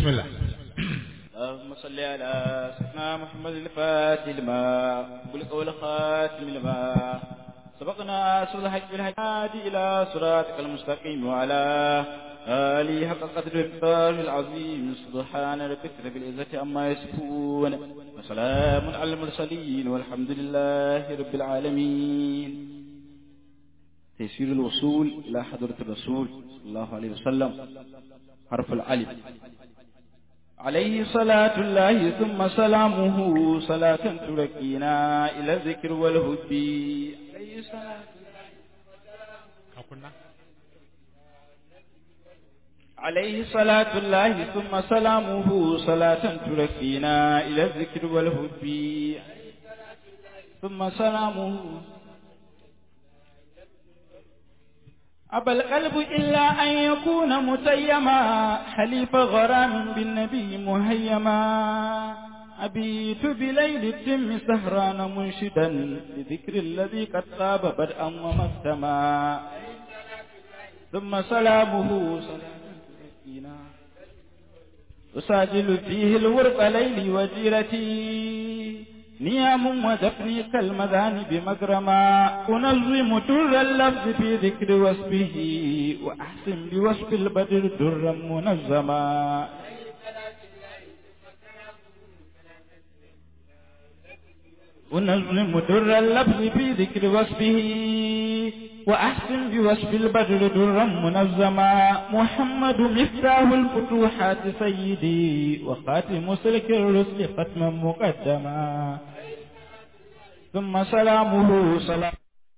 بسم الله اللهم صل على سيدنا محمد الفاتح لما قلق والخاتم لما سبقنا سر الحج بالهادي إلى صراطك المستقيم وعلى آله حق قدر الفار العظيم سبحان ربك رب العزة عما يصفون وسلام على المرسلين والحمد لله رب العالمين تيسير الوصول إلى حضرة الرسول صلى الله عليه وسلم حرف العلم عليه صلاة الله ثم سلامه صلاة تركينا إلى الذكر والهدي عليه صلاة عليه صلاة الله ثم سلامه صلاة تركينا إلى الذكر والهدي ثم سلامه أبى القلب إلا أن يكون متيما حليف غرام بالنبي مهيما أبيت بليل التم سهران منشدا لذكر الذي قد طاب بدءا ومختما ثم سلامه سلام أساجل فيه الورق ليلي وجيرتي نيام ودفني كالمذان بمجرما أنظم در اللفظ في ذكر وصفه وأحسن بوصف البدر درا منظما أنظم در اللفظ في ذكر وصفه وأحسن بوصف البدر درا منظما محمد مفتاح الفتوحات سيدي وخاتم سلك الرسل ختما مقدما ثم سلامه سلام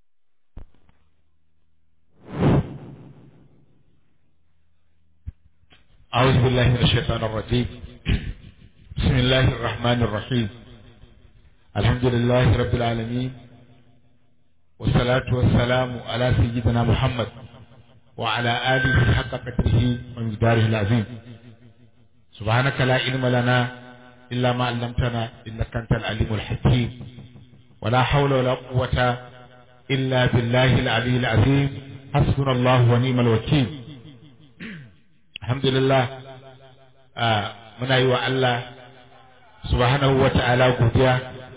أعوذ بالله من الشيطان الرجيم بسم الله الرحمن الرحيم الحمد لله رب العالمين والصلاة والسلام على سيدنا محمد وعلى آله حق قدره ومقداره العظيم سبحانك لا علم لنا إلا ما علمتنا إنك أنت العليم الحكيم ولا حول ولا قوة إلا بالله العلي العظيم حسبنا الله ونعم الوكيل الحمد لله آه من أيوة الله سبحانه وتعالى godiya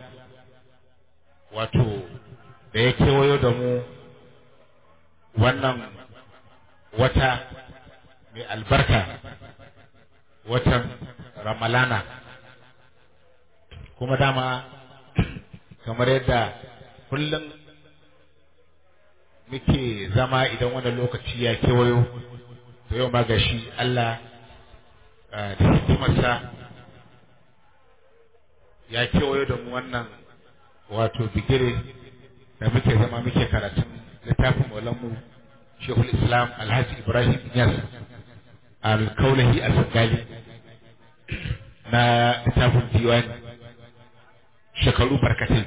wato da ya kewayo da mu wannan wata mai albarka watan ramalana kuma dama kamar yadda kullum muke zama idan wannan lokaci ya kewayo to yau ma gashi Allah da hikimarsa ya kewayo da mu wannan wato bigire da muke zama muke karatun littafin maulanmu shehul islam alhaji ibrahim yas alkaulahi al-sagali na littafin diwani shekaru barkatai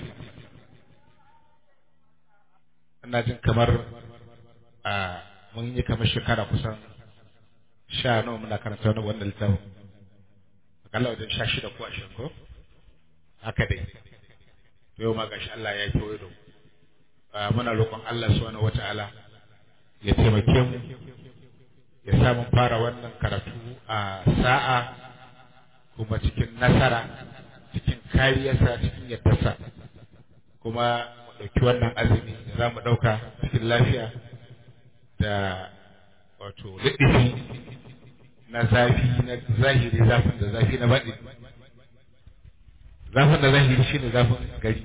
ina jin kamar a mun yi kamar shekara kusan sha nawa muna karanta wani wannan littafin akalla wajen sha shida ko ashirin ko haka dai yau ma gashi Allah ya kewaye da mu muna roƙon Allah subhanahu wata'ala ya taimake mu ya sa mun fara wannan karatu a sa'a kuma cikin nasara cikin kariyarsa cikin yaddarsa kuma mu ɗauki wannan azumi da za mu ɗauka cikin lafiya da wato liɗifi na zafi na zahiri zafin da zafi na baɗi zafin da zahiri shine zafin gari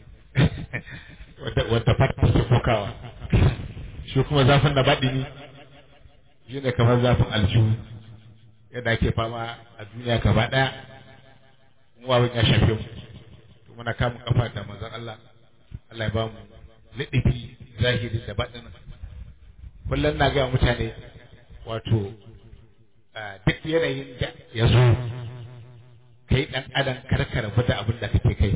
wadda fata ke kokawa shi kuma zafin da baɗini shi ne kamar zafin aljihu yadda ake fama a duniya gaba ɗaya wawin ya shafe mu to muna kamun kafa da manzon Allah Allah ya ba mu liɗifi zahiri da baɗin kullum na gaya mutane wato duk yanayin da ya zo kai ɗan adam karka rabu da abin da kake kai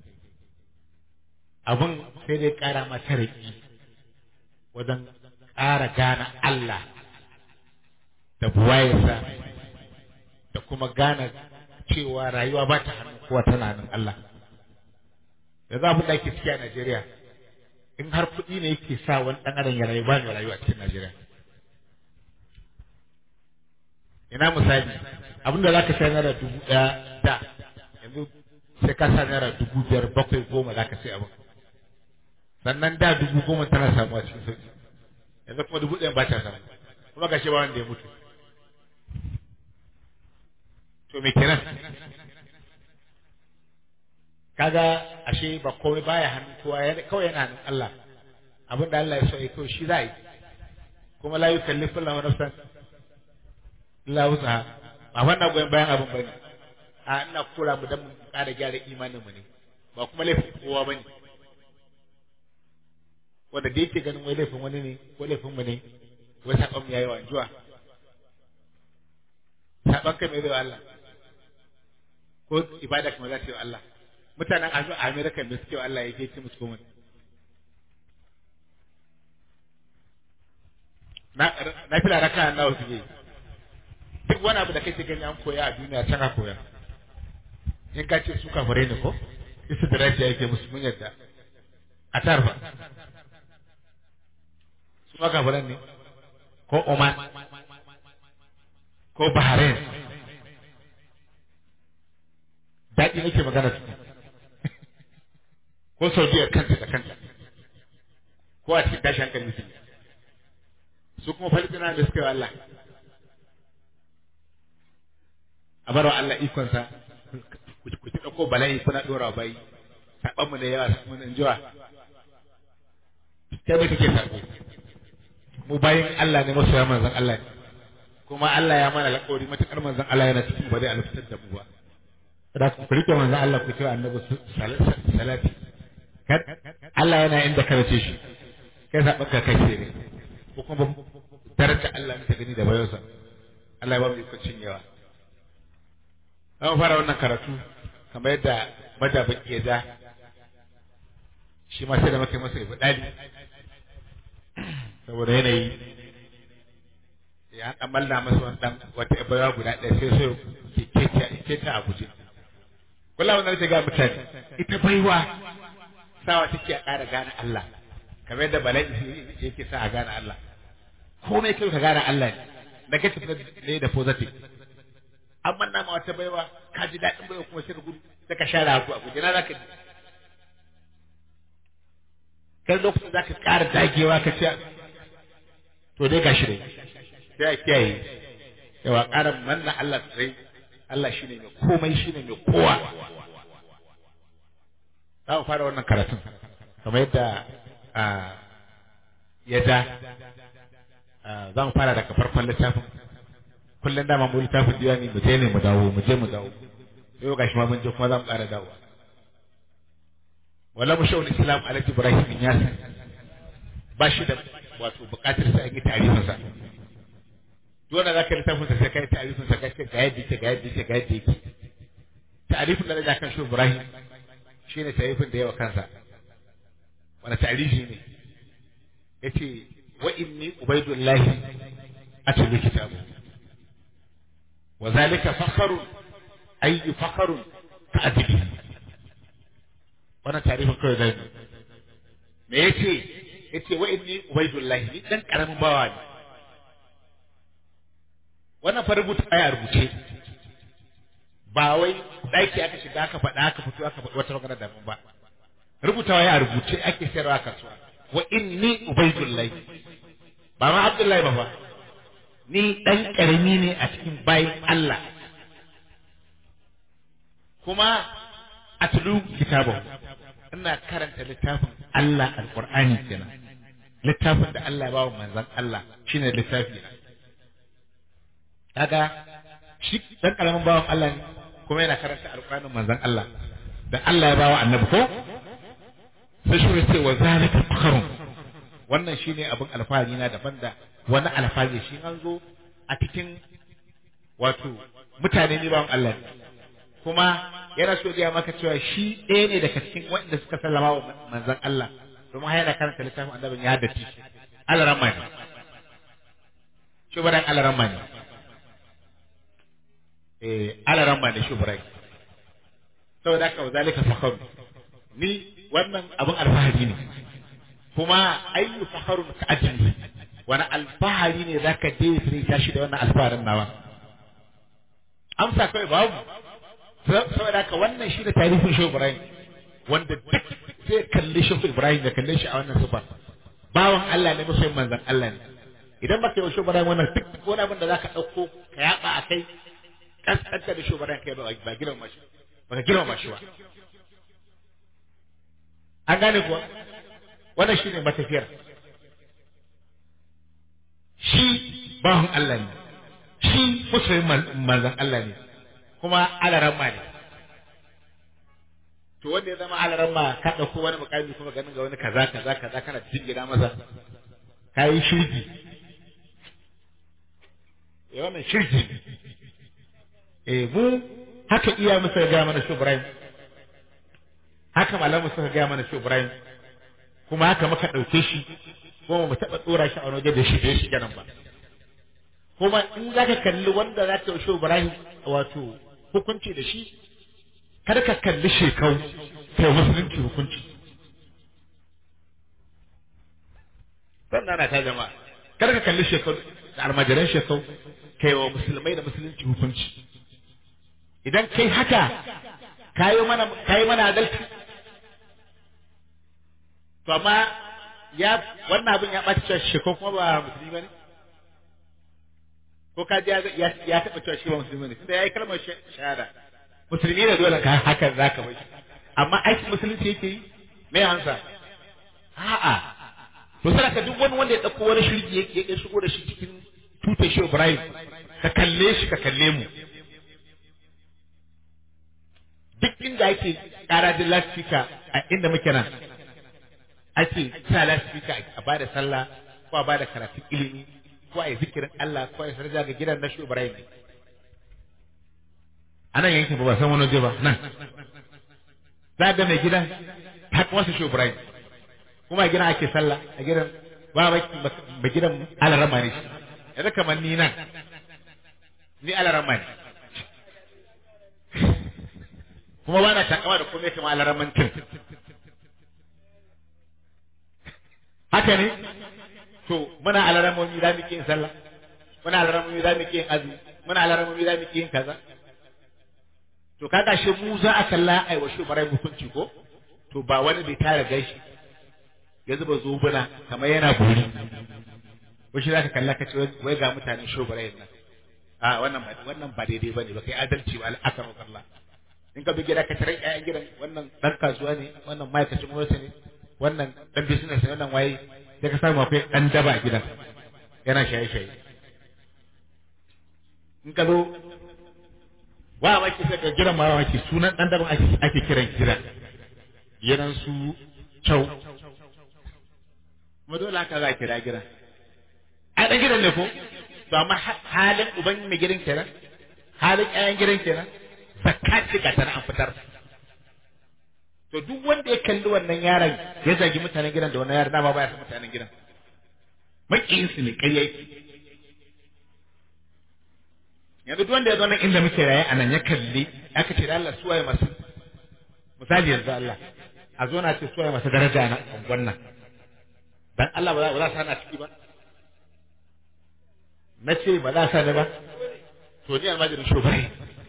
abin sai dai ƙara mata raƙi wajen ƙara gane Allah da buwayarsa da kuma gane cewa rayuwa ba ta hannun kowa tana hannun Allah da za abin da ake ciki a Najeriya in har kuɗi ne yake sa wani ɗan adam ya rayu ba ne rayuwa a cikin Najeriya ina misali abin da za ka sai naira dubu ɗaya da yanzu sai ka sa naira dubu biyar bakwai goma za ka sai abin sannan da dubu goma tana samuwa cikin sauki yanzu kuma dubu ɗaya ba ta samu kuma ga shi ba wanda ya mutu to me kenan kaga ashe ba komai baya hannun kowa kawai yana hannun Allah abin da Allah ya so ya kawai shi za a yi kuma la yukallifu Allahu nafsan illa wusaha ba wannan goyon bayan abin bane a ina kura mu dan mu ƙara gyara imanin mu ne ba kuma laifin kowa bane wanda da yake ganin wai laifin wani ne ko laifin mu ne wai saban mu yayi wanjuwa saban kai mai zai Allah ko ibada kuma za ta yi wa Allah mutanen a Amerika da suke wa Allah yake ce musu komai na na fila raka nawa suke duk wani abu da kake gani an koya a duniya can a koya in ka ce su kafare ne ko isa da rajiya yake musu mun yadda a tarfa su ma kafaran ne ko Oman ko Bahrain daɗi nake magana su ko Saudiya kanta da kanta ko a cikin tashi hankali su su kuma Falistina da suka yi Allah a barwa Allah ikonsa ku ci ɗauko bala'i kuna ɗora bai saɓanmu da yawa mun in jiwa kai mai kake saɓo mu bayan Allah ne masoya manzon Allah ne kuma Allah ya mana alƙawari matuƙar manzon Allah yana cikin ba zai alfitar da mu ba da ku rike manzon Allah ku cewa annabi salati Allah yana inda ka race shi kai zaɓen ka kai ne ko kuma daraja Allah ne ta gani da bayonsa Allah ya ba mu ikon cinyewa za mu fara wannan karatu kamar yadda madabin ya ja shi ma sai da maka masa ibi ɗali saboda yanayi ya ɗan malla masa wani ɗan wata ibawa guda ɗaya sai sai ke keta a guje kula wannan ta ga mutane ita baiwa sawa take a ƙara gane Allah kamar yadda bala'i yake sa a gane Allah komai kai ka gane Allah ne negative ne da positive an manna ma wata baiwa ka ji daɗin baiwa kuma sai ka gudu sai ka share haku a guje na za ka ji kai lokacin za ka ƙara dagewa ka ce to dai gashi dai sai a kiyaye yawa ƙara manna Allah tsirai Allah shine mai komai shine mai kowa za mu fara wannan karatun kamar yadda ya ja za mu fara daga farkon littafin kullum dama mu littafin diwani mu je ne mu dawo mu je mu dawo yau gashi ma mun je kuma za mu ƙara dawo wala mu shawul islam alhaji ibrahim ya ba shi da wato buƙatar sai an yi tarihin sa dole za ka littafin sa sai kai tarihin sa ka ce ga yadda yake ga yadda yake ga yadda yake tarifin da na kan shi ibrahim shine tarifin da yawa kansa wani tarihi ne yace wa inni ubaidullahi atlu kitabu وذلك فخر أي فخر كأدبه wannan tarihin kawai zai me yace yace wa inni ubaidullahi ni dan karamin bawa ne wannan fa rubuta aya rubuce ba wai daki aka shiga aka faɗa aka fito aka faɗi wata magana daban ba rubutawa ya rubuce ake sayarwa a kasuwa wa inni ubaidullahi ba ma abdullahi ba fa ni ɗan ƙarami ne a cikin bayan Allah kuma a tulu kitabun ina karanta littafin Allah alƙur'ani kenan littafin da Allah ya ba wa manzon Allah shine littafi na kaga shi ɗan ƙaramin bawan Allah ne kuma yana karanta alƙur'anin manzon Allah da Allah ya ba wa annabi ko sai shi ce wa zalika fakharun wannan shine abin alfahari na daban da wani alfahari shi an zo a cikin wato mutane ne bawan Allah ne kuma yana so ya maka cewa shi ɗaya ne daga cikin waɗanda suka sallama wa manzon Allah domin har yana karanta littafin annabin ya haddace shi alaramma ne shubaran alaramma ne eh alaramma ne shubarai saboda haka wa zalika fakharu ni wannan abin alfahari ne kuma ayyu fakharun ka ajli wani alfahari ne zaka je sai tashi da wannan alfaharin nawa amsa kawai babu saboda haka wannan shi da tarihin shehu ibrahim wanda duk zai kalli shehu ibrahim da kalle shi a wannan sifar bawan Allah ne masoyin manzon Allah ne idan baka yi shehu ibrahim wannan duk wani abin da zaka dauko ka yaba a kai kaskanta da shehu ibrahim kai ba ba girma shi baka girma shi ba an gane kuwa wannan shine matafiyar shi bawan Allah ne shi masoyin manzon Allah ne kuma alaramma ne to wanda ya zama alaramma ka ɗauko wani mukami kuma ganin ga wani kaza kaza kaza kana jingina masa ka yi shirgi ya wannan shirgi eh mu haka iya musa ga mana shi Ibrahim haka malamu suka ga mana shi Ibrahim kuma haka muka ɗauke shi kuma mu taɓa tsora shi a wani waje da shi da shi ganin ba kuma in za ka kalli wanda za ta shi Ibrahim wato hukunci da shi kar ka kalli shekau kai musulunci hukunci sannan na ta jama'a kar ka kalli shekau da almajiran shekau kai wa musulmai da musulunci hukunci idan kai haka kayi mana kayi mana adalci to amma ya wannan abin ya ɓaci cewa shekau kuma ba musulmi ba ne ko ka ji ya taɓa cewa shi ba musulmi ne tunda ya yi kalmar shahada musulmi ne dole ka hakan za ka bai amma aikin musulunci yake yi me hansa a'a to sai ka duk wani wanda ya ɗauko wani shirki yake ya shigo da shi cikin tutar shi Ibrahim ka kalle shi ka kalle mu duk inda ake ƙara da lasfika a inda muke nan ake sa lasfika a bada sallah ko a bada karatun ilimi ko a yi zikirin Allah ko a yi sarja ga gidan na shi Ibrahim ne a nan yankin ba san wani waje ba nan za ga mai gidan haka wasu shi Ibrahim kuma a gidan ake sallah a gidan ba ba gidan alarama ne yanzu kamar ni nan ni alarama ne kuma ba na takama da komai kamar alaramancin haka ne to muna alaramomi za mu yin sallah muna alaramomi za mu yin azumi muna alaramomi za mu yin kaza to kaga shi mu za a kalla ai wa shubarai hukunci ko to ba wani bai tara gashi ya zuba zubuna kamar yana buri ko shi zaka kalla ka ce wai ga mutane shubarai nan a wannan ba wannan ba daidai bane ba kai adalci ba al'akaru Allah in ka bi gida ka tare ƴaƴan gidan wannan dan kasuwa ne wannan ma'aikacin gwamnati ne wannan dan business ne wannan waye sai ka samu akwai dan daba a gidan yana shaye-shaye in ka zo wa maki sai ka gidan ma maki sunan dan daban ake ake kiran gidan gidan su chau kuma dole haka za a kira gidan a dan gidan ne ko to amma halin uban mai gidan kenan halin ƴaƴan gidan kenan zakka ce ga tana an fitar to duk wanda ya kalli wannan yaron ya zagi mutanen gidan da wannan yaron dama baya san mutanen gidan makiyin su ne ƙarya yake yanzu duk wanda ya zo nan inda muke raye a nan ya kalli aka ce da Allah suwaye masu misali yanzu Allah a zo na ce suwaye masu daraja na wannan dan Allah ba za su hana ciki ba na ce ba za sa ne ba to ni almajirin shugabai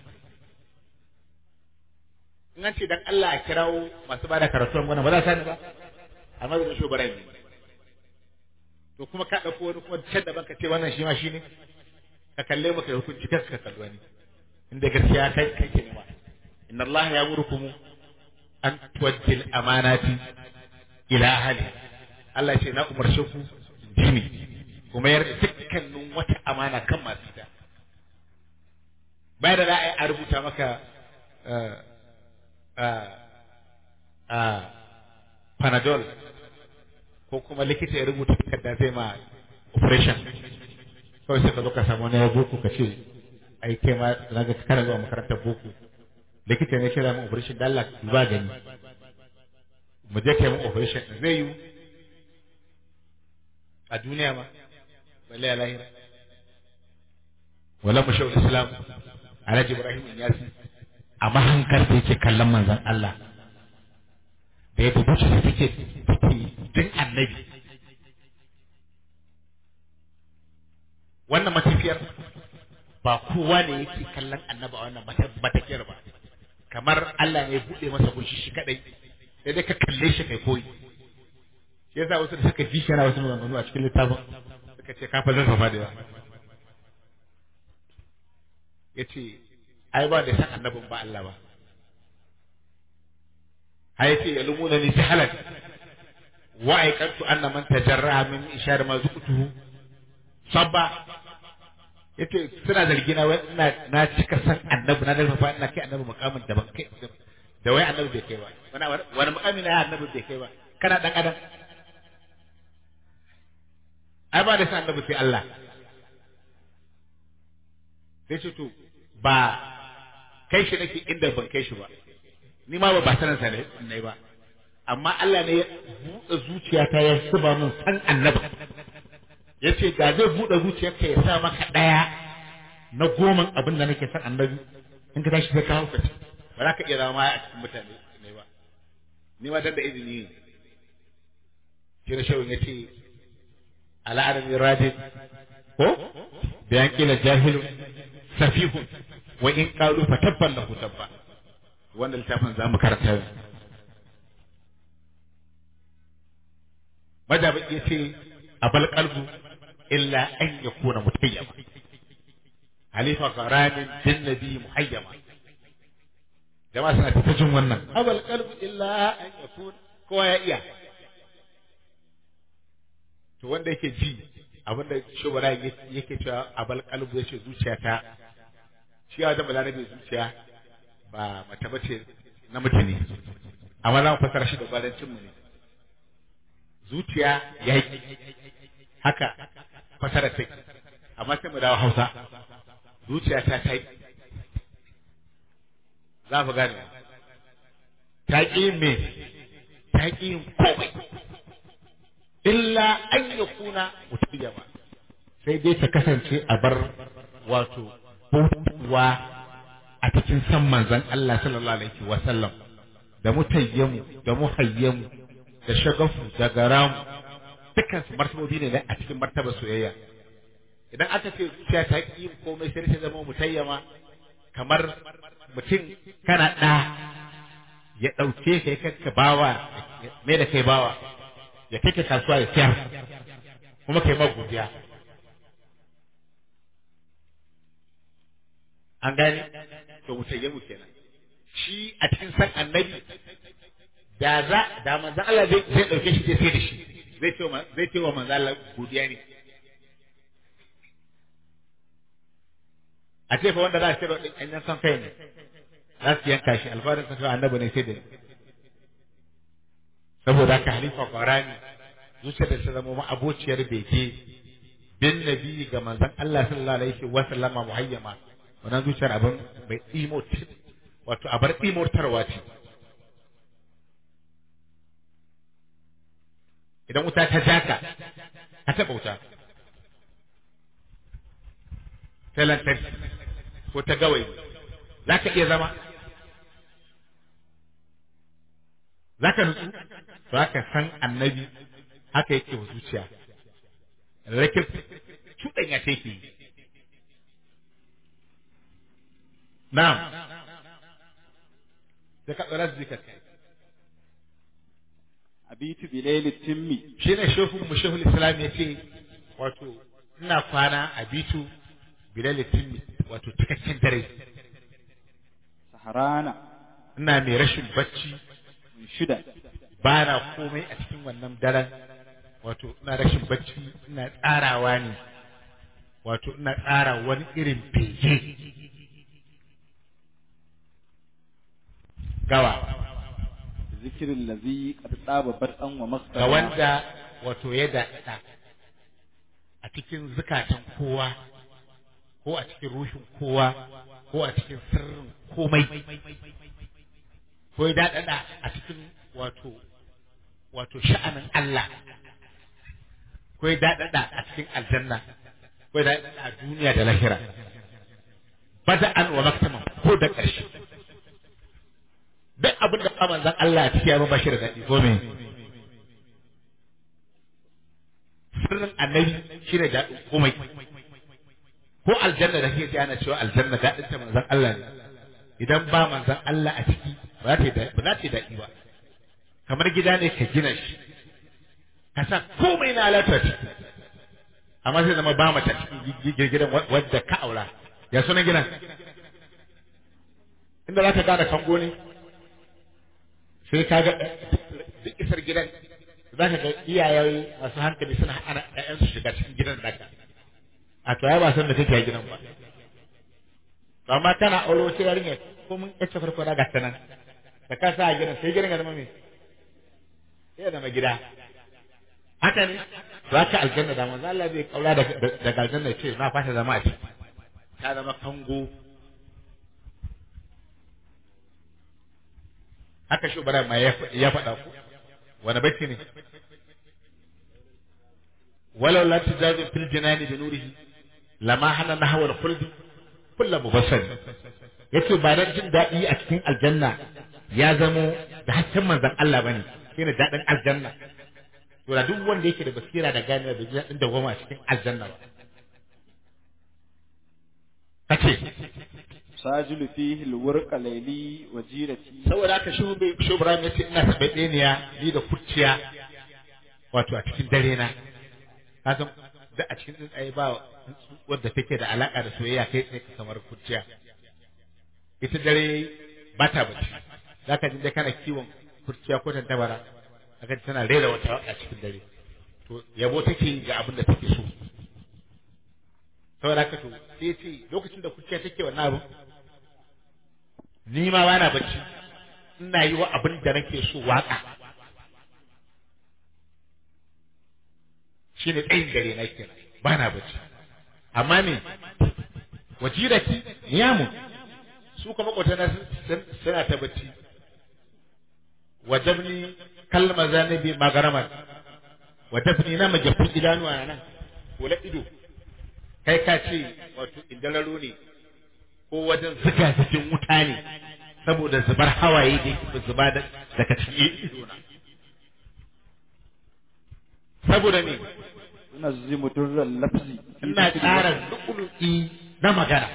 in an ce dan Allah a kirawo masu bada karatu wannan ba za sa ne ba almajirin shugabai ne to kuma ka ɗauko wani kuma can daban ka ce wannan shi ma shi ne ka kalle maka hukunci kas ka kalli wani inda gaskiya kai kai ke nema inna Allah ya murkumu an tuwaddil amanati ila ahli Allah ya ce na umarce ku jini kuma yarda dukkanin wata amana kan masu ita bayan da za a yi a rubuta maka panadol ko kuma likita ya rubuta takarda zai ma operation kawai sai ka zo ka samu wani ya boko ka ce ai kai ma na ga kana zuwa makarantar boko likita ne kira mu operation da Allah ba gani mu je kai mu operation zai yi a duniya ma balle a lahira wala mu shawul islam alhaji ibrahim yasi a mahankar da yake kallon manzon Allah da ya bubuce su take take din annabi wannan matafiyar ba kowa ne yake kallon annabi a wannan batakiyar ba kamar Allah ne ya buɗe masa gunshi shi kadai sai dai ka kalle shi kai koyi shi yasa wasu da suka ji shi yana wasu maganganu a cikin littafin suka ce ka fa zazzafa da yawa ya ce ai ba da san annabin ba Allah ba ai ce ya lumuna ni jahalan wa aikantu anna man tajarra min ishar ma zuqtuhu sabba yace suna zargi na wai ina na cika san annabi na dalma fa ina kai annabi mukamin da ban kai da wai annabi bai kai ba wani wani mukamin na annabi bai kai ba kana dan adam ai ba da san annabi sai Allah sai ce to ba kai shi nake inda ban kai shi ba ni ma ba ba sanin sa ne ba amma Allah ne ya buɗe zuciyata ya zuba min san annabi ya ce ga zai buɗe zuciyarka ya sa maka ɗaya na goman abin da nake san annabi in ka tashi sai ka hauka ce ba za ka iya zama a cikin mutane ne ba ni ma dan da izini ne shi na shawin ya ce al'adami rajin ko bayan kila jahilun safihun wa in qalu fa tabban lahu tabba wannan littafin za mu karanta yau majabi ya ce abal qalbu illa an yakuna mutayyama halifa qaranin din nabi muhayyama jama'a suna ta jin wannan abal qalbu illa an yakuna kowa ya iya to wanda yake ji abinda shubara yake cewa abal qalbu yace zuciyata shi ya zama larabe zuciya ba mace bace na mutane amma za mu fasara shi da balancin mu ne zuciya ya yi haka fasara take amma sai mu dawo hausa zuciya ta ta yi za mu gane ta ƙi me ta ƙi yin komai illa an ya kuna mutum sai dai ta kasance a bar wato bautuwa a cikin san manzon Allah sallallahu alaihi wa sallam da mutayyamu da muhayyamu da shagafu da garamu dukkan su martabobi ne a cikin martaba soyayya idan aka ce zuciya ta ƙi komai sai ta zama mutayyama kamar mutum kana ɗa ya ɗauke ka ya ka bawa mai da kai bawa ya kai ka kasuwa ya siyar kuma kai ma godiya an gane to mutayyamu kenan shi a cikin san annabi da za da manzon Allah zai zai dauke shi sai da shi zai ce wa zai ce wa manzon Allah godiya ne a ce fa wanda za a ciro din an san kai ne za su yanka shi alfarin sa cewa annabi ne sai da saboda haka halifa qarani zuciyar da ta zama ma abociyar bege bin nabi ga manzon Allah sallallahu alaihi wa sallama muhayyama wannan zuciyar abin mai tsimo wato abar tsimortarwa ce idan wuta ta jaka ka taɓa wuta ta lantarki ko ta gawayi za ka iya zama za ka nutsu za ka san annabi haka yake wa zuciya rakin cuɗanya ta yake yi na'am da ka tsara zika kai abitu bilaili timmi shi ne shehun mu shehul islam ya ce wato ina kwana abitu bilaili timmi wato cikakken dare saharana ina mai rashin bacci shida ba na komai a cikin wannan daren wato ina rashin bacci ina tsarawa ne wato ina tsara wani irin bege gawa zikirin lazi qad tsaba bad'an wa ga masdara wanda wato ya daɗa a cikin zukatan kowa ko a cikin rushin kowa ko a cikin sirrin komai ko ya daɗaɗa a cikin wato wato sha'anin Allah ko ya daɗaɗa a cikin aljanna ko ya daɗaɗa a duniya da lahira bada'an wa maktaman ko da ƙarshe duk abin da manzon Allah a cikin ya ba shi da daɗi ko me sirrin annabi shi ne daɗin komai ko aljanna da kake ji ana cewa aljanna daɗin ta manzon Allah ne idan ba manzon Allah a ciki ba za ta yi da- ba za ta yi daɗi ba kamar gida ne ka gina shi ka sa komai na alatar amma sai zama ba mata cikin gidan wadda ka aura ya sunan gidan inda za ka gane kango ne sai ka ga duk isar gidan za ka ga iyaye masu hankali suna hana ƴaƴansu shiga cikin gidan da ka a to ya ba san da kake a gidan ba to amma kana aure wata yarinya ko mun kace farko da gata nan da ka sa a gidan sai gidan ya zama me sai ya zama gida haka ne za ka aljanna da manzo Allah bai kaura da daga aljanna ce na fata zama a ciki ta zama kango haka shi bara ma ya faɗa ku wani bacci ne walau la tujazu fil jinani bi nurihi lama hana nahwa al khuldi kullu mubassar yace ba dan jin daɗi a cikin aljanna ya zamo da hakkin manzon Allah bane shine daɗin aljanna to da duk wanda yake da basira da gane da jin daɗin dawama a cikin aljanna ba kace sajilu fihi alwurqa layli wa jirati saboda haka shi bai shi Ibrahim yace ina tabe ɗeniya ni da kurciya wato a cikin dare na ka san da a cikin tsuntsaye ba wadda take da alaka da soyayya kai tsaye kamar kurciya ita dare ba ta bacci zaka ji dai kana kiwon kurciya ko tantabara zaka ji tana rera wata a cikin dare to yabo take yi ga abin da take so saboda haka to sai ce lokacin da kurciya take wannan abu ni ma bana bacci ina yi wa abin da nake so waka shi ne tsayin dare na kenan bana bacci amma me wajirati niyamu su kuma kwatana suna ta bacci wajabni kalma zanabi magaraman wajabni na majafin idanuwa nan kula ido kai ka ce wato indararo ne ko wajen zuga cikin wuta ne saboda zubar hawaye da yake zuba daga cikin idona saboda me tunazzimu durral lafzi ina tsara lu'ulu'i na magana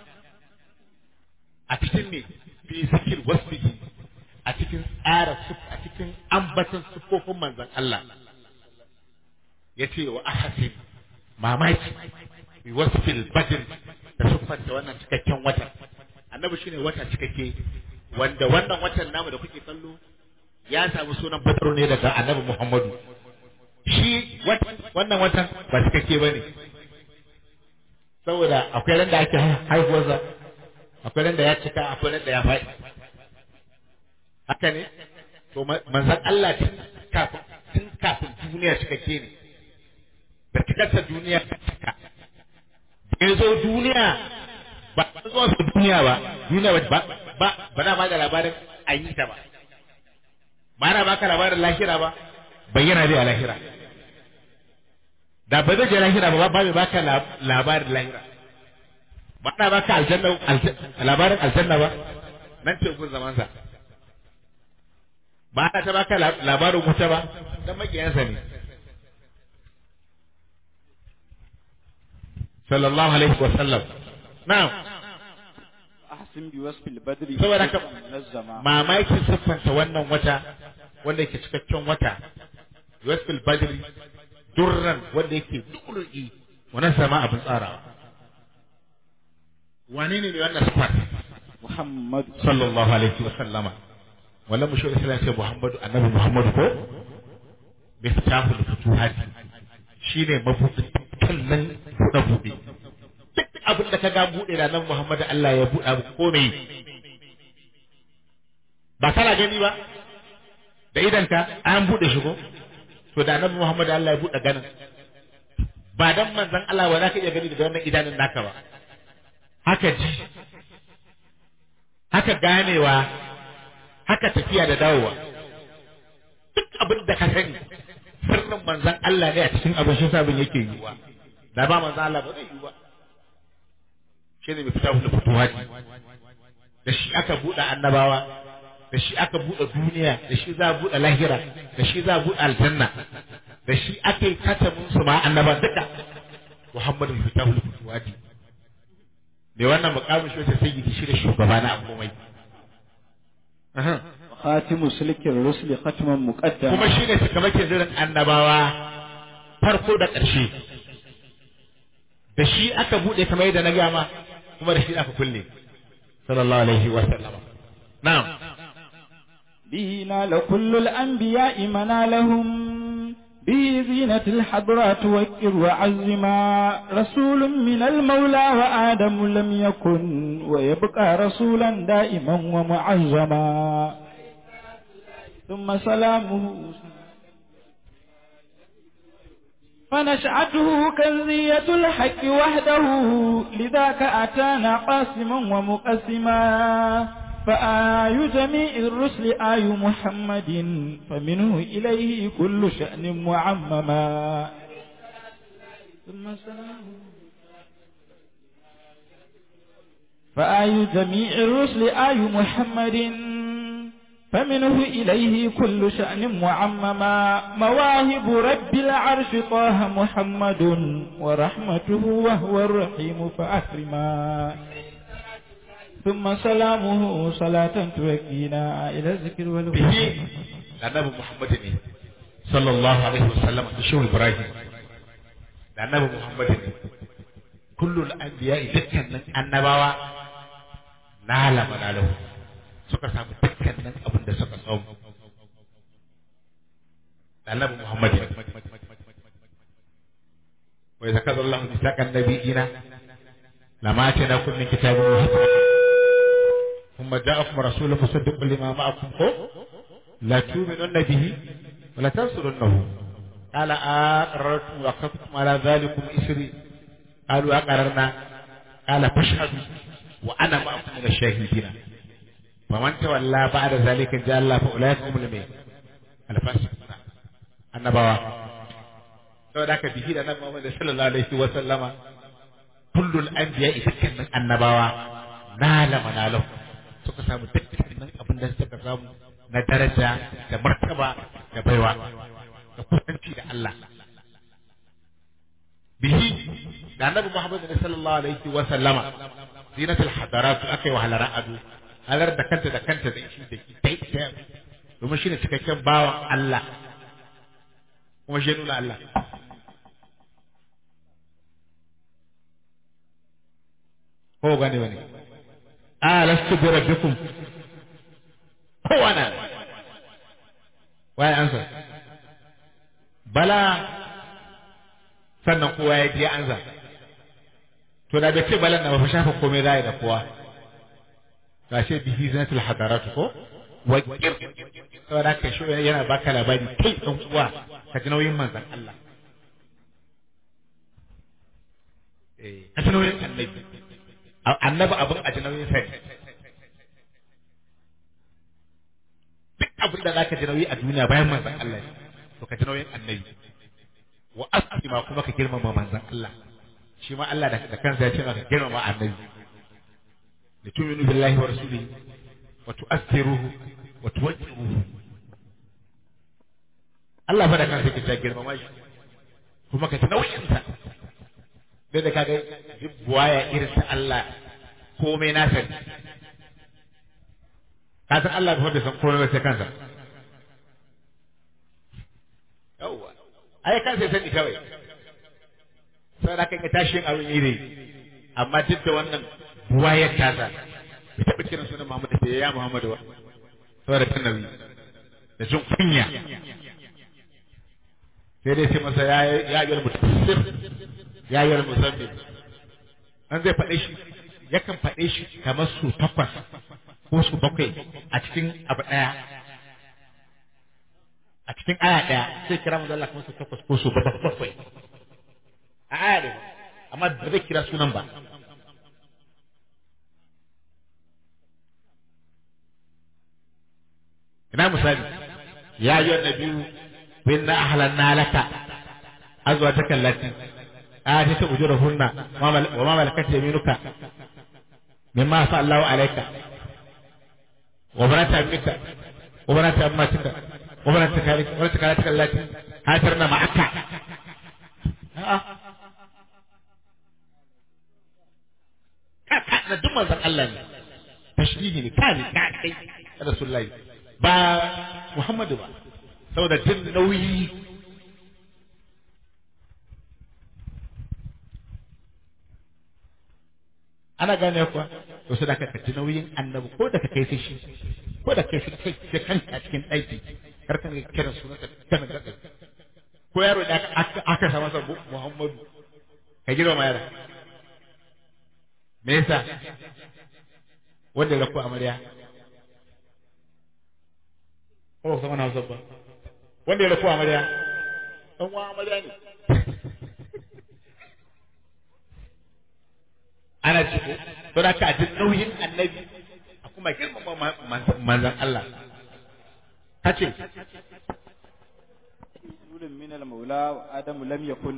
a cikin me fi zikir wasfihi a cikin tsara a cikin ambatan sufofin manzon Allah ya ce wa ahasin mamaki bi wasfil badr da siffanta wannan cikakken watan annabi shine wata cikakke wanda wannan watan namu da kuke kallo ya samu sunan badru ne daga annabi Muhammadu shi wannan watan ba cikakke bane saboda akwai ran da ake haihuwarsa akwai ran da ya cika akwai ran da ya faɗi haka ne to manzon Allah tun kafin tun kafin duniya cikakke ne da cikarsa duniya ta cika da ya zo duniya ba zuwa su duniya ba duniya ba ba ba na ba da labarin an yi ta ba ba na baka labarin lahira ba bayyana dai a lahira da ba zai je lahira ba ba mai baka labarin lahira ba na baka aljanna labarin aljanna ba nan ce gun zamansa ba na ta baka labarin wuta ba dan makiyansa ne sallallahu alaihi wa sallam na'am ahsin bi wasfil badri saboda haka nazzama mamakin siffanta wannan wata wanda yake cikakken wata wasfil badri durran wanda yake du'ul'i wannan sama abin tsarawa wane ne wannan siffar muhammad sallallahu alaihi wa sallama wallan mu shi islam ce muhammadu annabi muhammadu ko miftahul futuhati shine mabudin kallon buɗe buɗe duk abin da ka ga buɗe da nan muhammadu Allah ya buɗa ko me ba kana gani ba da idanka an buɗe shi ko to da annabi muhammadu Allah ya buɗe ganin ba dan manzon Allah ba za ka iya gani da wannan idanun naka ba haka ji haka ganewa haka tafiya da dawowa duk abin da ka sani sirrin manzan Allah ne a cikin abin shi sabin yake yiwa da ba manzan Allah ba zai yiwa shi ne mai fita da fituhati da shi aka buɗe annabawa da shi aka buɗe duniya da shi za a buɗe lahira da shi za a buɗe aljanna da shi aka yi katamin su ma annaba duka Muhammadu mai fita da fituhati mai wannan mukamin shi wata sayyidi shi da shugaba na komai Aha. khatimu silkin rusli khatman muqaddam kuma shi ne cikamakin zirin annabawa farko da ƙarshe da shi aka buɗe kamar yadda na gama kuma da shi aka kulle sallallahu alaihi wa sallama na'am به نال كل الأنبياء منالهم به زينة الحضرات وكر وعزما رسول من المولى وآدم لم يكن ويبقى رسولا دائما ومعزما ثم سلامه فنشأته كنزية الحق وحده لذاك أتانا قاسما ومقسما فآي جميع الرسل آي محمد فمنه إليه كل شأن معمما ثم سلام فآي جميع الرسل آي محمد فمنه إليه كل شأن معمما مواهب رب العرش طه محمد ورحمته وهو الرحيم فأكرما ثم سلامه صلاة توكينا إلى الذكر والوحي bihi da annabi Muhammad ne sallallahu alaihi wasallam da shehu Ibrahim da annabi Muhammad ne kullul anbiya dukkanin annabawa na lama na lahu suka samu dukkanin abin da suka samu da annabi Muhammad ne wa idza kadha Allahu misaqan nabiyina lama atana kun min kitabin wa hikmatin ثم جاءكم رسول مصدق لما معكم هو لا تؤمنن به ولا تنصرنه قال أقررتم وأخذتم على ذلكم إسري قالوا أقررنا قال فاشهدوا وأنا معكم من الشاهدين فمن تولى بعد ذلك جاء الله فأولئك هم المين الفاسقون النبوة saboda haka bihi da nan Muhammad sallallahu alaihi wa sallama kullul anbiya dukkanin annabawa nala manalahu suka samu dukkanin abin da suka samu na daraja da martaba da baiwa da kusanci da Allah bihi da annabi Muhammad sallallahu alaihi wa sallama zinatul hadarat akai wa halara ado halar da kanta da kanta da shi da dai dai domin shine cikakken bawan Allah kuma shi nuna Allah ko gane wani alastu bi rabbikum kowa na waye ansa bala sannan kowa ya je ansa to da bai ce balan na ba fa shafa komai zai da kowa gashe bihi zanatul hadarat ko wakir saboda ka shi yana baka labari kai dan uwa ka ji nauyin manzon Allah eh ka ji nauyin annabi annabi abin a ji nauyin sai duk abin da zaka ji nauyi a duniya bayan manzon Allah ne to ka ji nauyin annabi wa asima kuma ka girmama manzon Allah shi ma Allah da kansa ya ce maka girmama annabi da tuminu billahi wa rasulihi wa tu'assiruhu wa tuwajjiruhu Allah fa da kansa yake ta girmama shi kuma ka ji nauyin sa sai da kaga buwaya irin ta Allah komai na sani ka san Allah ba san komai ba sai kansa yawwa ai kansa sani kawai sai da kai tashin abin yi ne amma duk da wannan buwayar tasa bai taɓa kiran sunan Muhammad da ya Muhammadu ba saboda ta nabi da jin kunya sai dai sai masa ya ya yi mutasir ya yi muzammil an zai faɗe shi yakan faɗe shi kamar su takwas ko su bakwai a cikin abu ɗaya a cikin aya ɗaya sai kira mu Allah kamar su takwas ko su bakwai a aya ɗaya amma ba zai kira sunan ba ina misali ya yi wannan biyu bin na ahlanna laka azwajaka allati آتيت أجورهن وما ملكت يمينك مما أفاء الله عليك وبنات عمك وبنات عماتك وبنات خالك وبنات خالتك التي هاجرن معك na duk manzon Allah ne tashbihi ne kai ka kai rasulullahi ba Muhammadu ba saboda jin nauyi ana gane kuwa to sai da ka ji nauyin annabi ko da ka kai sai shi ko da kai sai kai kanka a cikin ɗaki kar ka kira sunan ka kana da ko yaro da aka aka sa masa Muhammadu ka girma ma yaro me yasa wanda ya ko amarya ko ba sama na ba wanda ya rako amarya dan uwa amarya ne ana ci ko to da ka ji nauyin annabi a kuma girmama manzon Allah kace rasulun min al-maula wa adamu lam yakun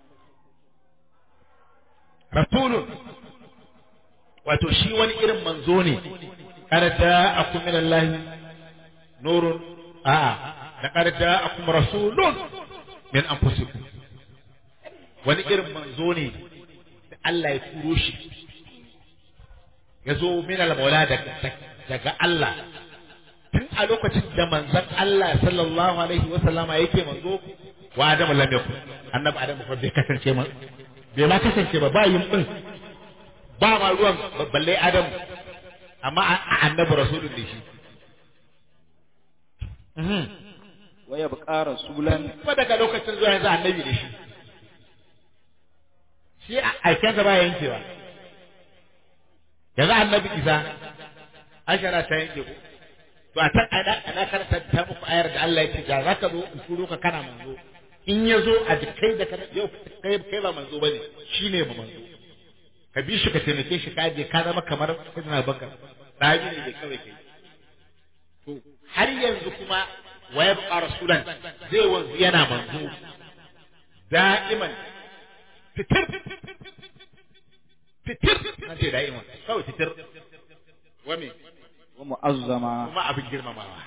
rasulun wato shi wani irin manzo ne kada ja'akum min Allah nurun a'a laqad ja'akum rasulun min anfusikum wani irin manzo ne da Allah ya turo shi ya zo min al-maula daga Allah tun a lokacin da manzon Allah sallallahu alaihi wa sallama yake manzo wa Adamu lam yakun annabi Adamu fa bai kasance ma bai ma kasance ba ba yin din ba ma ruwan balle Adamu amma annabi rasulun ne shi wa yabqa rasulan kuma daga lokacin zuwa yanzu annabi ne shi shi aikensa ba yankewa yanzu annabi isa ashara ta yanke ku to a tan ana ana karanta ta muku ayar da Allah ya ce da zaka zo in turo ka kana manzo in ya zo a jikai da kana yau kai kai ba manzo bane shine ba manzo ka bi shi ka taimake shi ka je ka zama kamar sayyidina bakar dabi ne da kawai kai to har yanzu kuma wa yabqa rasulan zai wanzu yana manzo da'iman fitir fitir na ce da'iman kawai fitir wa me wa mu'azzama kuma abin girmamawa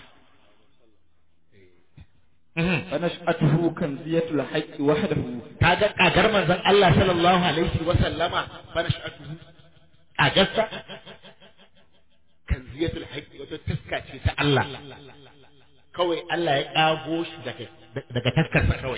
fa nash'atuhu kanziyatul haqqi wahdahu kaga kagar manzon Allah sallallahu alaihi wa sallama fa nash'atuhu kagarsa kanziyatul haqqi wato taska ce ta Allah kawai Allah ya kago shi daga daga taskarsa kawai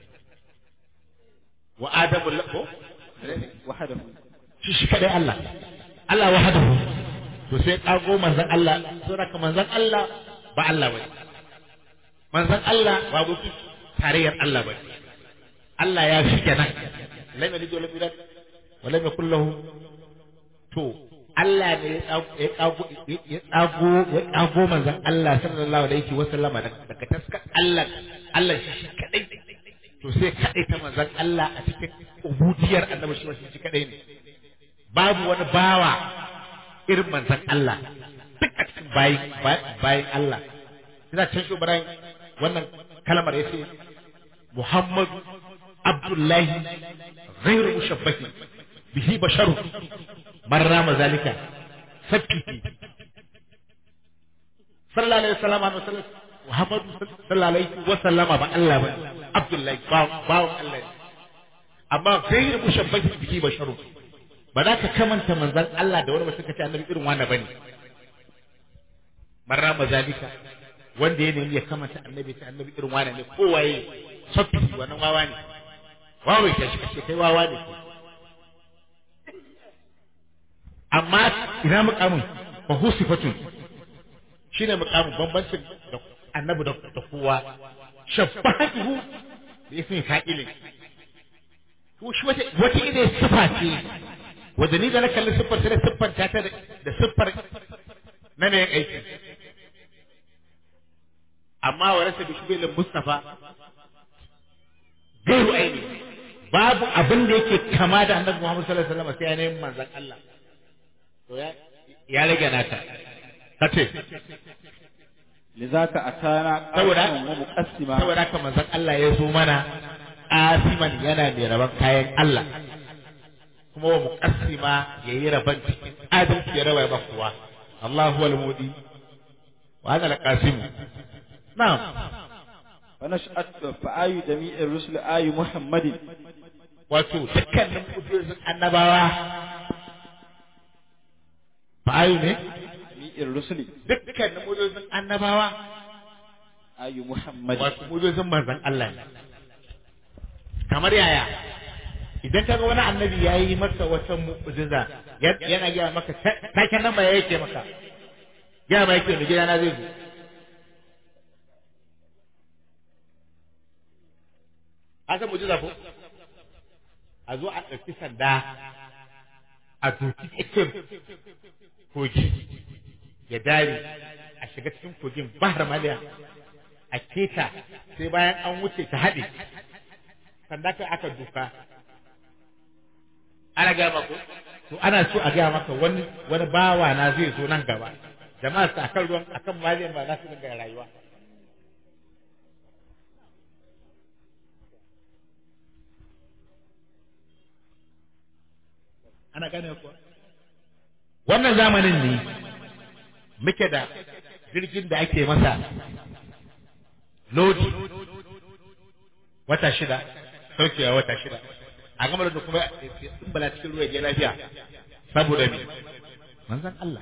wa adamu lako wahdahu shi shi kadai Allah Allah wahdahu to sai kago manzon Allah saboda manzon Allah ba Allah bane manzon Allah ba gutu tarayyar Allah bane Allah ya fi kenan lam yalid wa lam yulad wa lam yakul lahu to Allah ne ya kago ya kago ya kago manzon Allah sallallahu alaihi wa sallama daga taskar Allah Allah shi shi kadai to sai kadai ta manzon Allah a cikin ubudiyar annabi shi shi kadai ne babu wani bawa irin manzon Allah duk a cikin bayin bayin Allah ina can shi Ibrahim wannan kalmar ya ce Muhammadu Abdullahi ghairu mushabbahi bihi basharu man rama zalika sabki sallallahu alaihi wasallam wa sallam Muhammadu sallallahu alaihi wasallama ba Allah ba Abdullahi bawon Allah ne amma ghairu mushabbahi bihi basharu ba za ka kamanta manzan Allah da wani ba suka ce annabi irin wani bane marra mazalika wanda ya nemi ya kamanta annabi ta annabi irin wani ne ko waye sabbi wannan wawa ne wawa ta shi kace kai wawa ne amma ina mukamin fa husifatun shine mukamin bambancin da annabi da kowa shabbatuhu bi ismi fa'ilin to shi wata wata ide sifa ce wanda ni da na kalli siffar ta da siffar ta ta da siffar na mai aiki amma wa rasa bishbilin mustafa gairu aini babu abin da yake kama da annabi Muhammad sallallahu alaihi wasallam sai yanayin manzon Allah to ya ya rage naka kace lizaka atana saboda qasiman wa muqassima saboda haka manzon Allah ya zo mana asiman yana mai raban kayan Allah kuma wa muqassima yayi raban cikin adalci ya raba ba kuwa Allah huwal mudi wa ana al-qasim na'am fa nash'at fa ayu jami'ir rusul ayu muhammadin wato dukkanin kudurrin annabawa fa'ayu ne mi'ir rusuli dukkanin mujizan annabawa ayu muhammad wato mujizan manzon Allah ne kamar yaya idan kaga wani annabi ya yi maka wata mu'jiza ya- yana gaya maka ta- taken nan ba ya yake maka gaya ma yake mai gidana zai zo an san mu'jiza ko a zo a ɗauki sanda a doki tsakiyar kogi ya dare a shiga cikin kogin bahar maliya a keta sai bayan an wuce ta haɗe sanda kai aka duka ana gaya maka to ana so a gaya maka wani wani bawa na zai zo nan gaba jama'a su akan ruwan akan maliyan ba za su dinga rayuwa ana gane kuwa wannan zamanin ne muke da jirgin da ake masa lodi wata shida saukewa wata shida a gama da kuma in bala cikin ruwa ya lafiya saboda me manzan Allah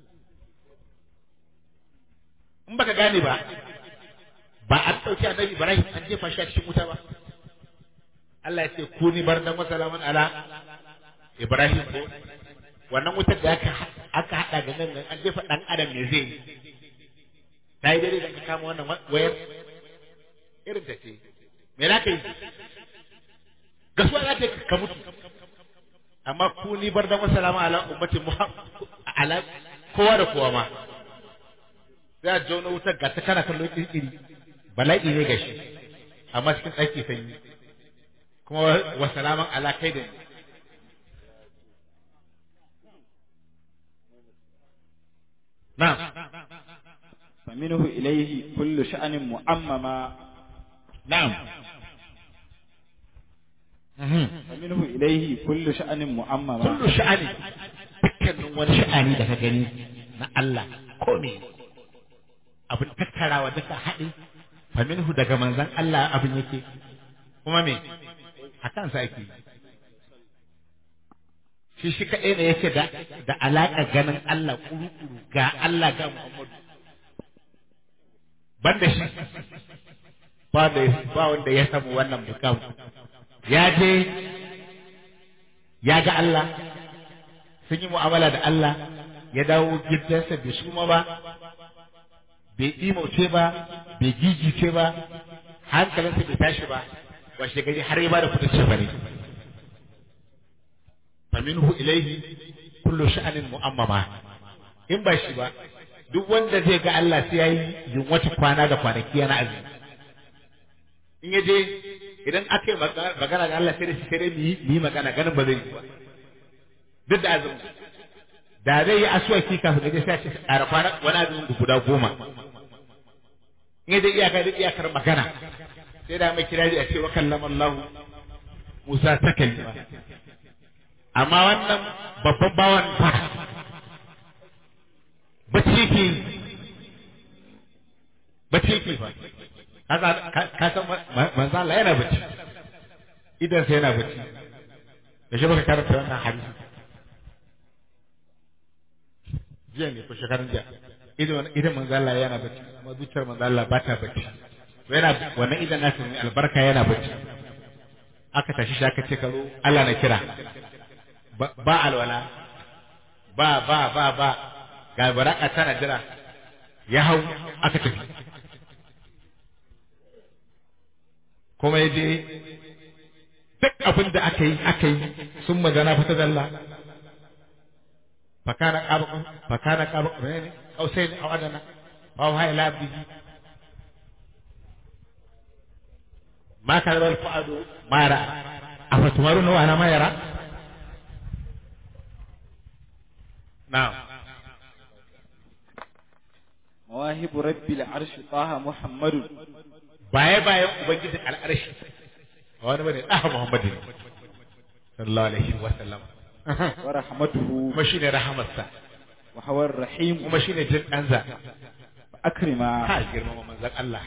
in baka gane ba ba an ɗauki annabi Ibrahim an jefa shi a cikin wuta ba Allah ya ce ku ni bar dan wasalaman ala Ibrahim ko wannan wutar da aka aka hada da nan an jefa dan adam me zai yi ta yi daidai da ka kama wannan wayar irin ta ce me za ka yi gasuwa za ta ka mutu amma ku ni bar da wasalama ala ummati muhammad ala kowa da kowa ma sai a jauna wutar ga ta kana kallon iri bala'i ne ga shi amma cikin ɗaki sanyi kuma wasalaman ala kai da ni na'am فمنه إليه كل شأن مؤمما na'am Mhm. فمنه إليه كل شأن مؤمما kullu sha'ani dukkanin wani sha'ani da ka gani na Allah ko me abin tattarawa duka haɗe fa minhu daga manzon Allah abin yake kuma me a kansa ake shi shi kaɗai ne yake da da alaƙa ganin Allah kuru-kuru ga Allah ga Muhammadu banda shi ba da ba wanda ya samu wannan bukam ya je ya ga Allah sun yi mu'amala da Allah ya dawo gidansa bai suma ba bai imauce ba bai gigice ba hankalinsa bai tashi ba washe gari har ya bada kudin shafari faminhu ilaihi kullu sha'anin mu'ammama in ba shi ba duk wanda zai ga Allah sai yayi yunwata kwana da kwanaki yana azumi in ya je idan aka yi magana ga Allah sai da shi sai dai mu yi mu yi magana ganin ba zai yi ba duk da azumi da zai yi asuwaki kafin gaje sai a ce ƙara kwana wani azumin guda goma in ya je iyaka da iyakar magana sai da mai kirari a ce wa kallama Allah Musa ta kalima amma wannan babban bawan fa bacci ke yi. bacci ke fa ka san manzo Allah yana bacci idan sai yana bacci da shi baka karanta wannan hadisi jiya ne ko shekarun jiya idan idan manzo Allah yana bacci kuma zuciyar manzo Allah ba ta bacci yana wannan idan nasu ne albarka yana bacci aka tashi shi aka ce karo Allah na kira ba ba alwala ba ba ba ba ga baraka tana jira ya hau aka tafi kuma ya je duk abin da aka yi aka yi sun magana fata dalla fakana qaba fakana qaba ne kausai ne a wadana fa wa ila abdihi ma kana al fuadu ma ra afatumaruna wa ana ma yara na'am مواهب رب العرش طه محمد baye bayan ubangijin al'arshi a wani bane ɗaha muhammadin sallallahu alaihi wa sallam ورحمته kuma shine rahamarsa وهو الرحيم kuma shine jin ɗanza أكرما ha girmama manzon Allah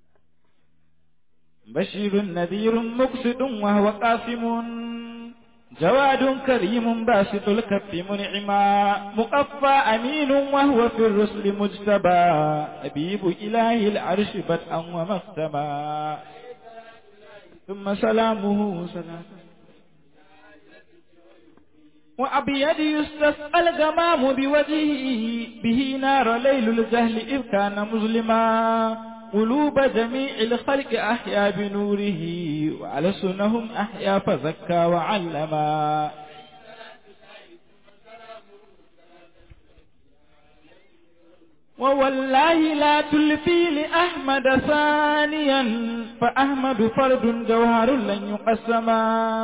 بشير نذير مقصد وهو قاسم جواد كريم باسط الكف منعما مقفى أمين وهو في الرسل مجتبى أبيب إله العرش بدءا ومختما ثم سلامه سلام وأبيض يستسقى الغمام بوجهه به نار ليل الجهل إذ كان مظلما قلوب جميع الخلق أحيا بنوره وألسنهم أحيا فزكى وعلما ووالله لا تلفي لأحمد ثانيا فأحمد فرد جوهر لن يقسما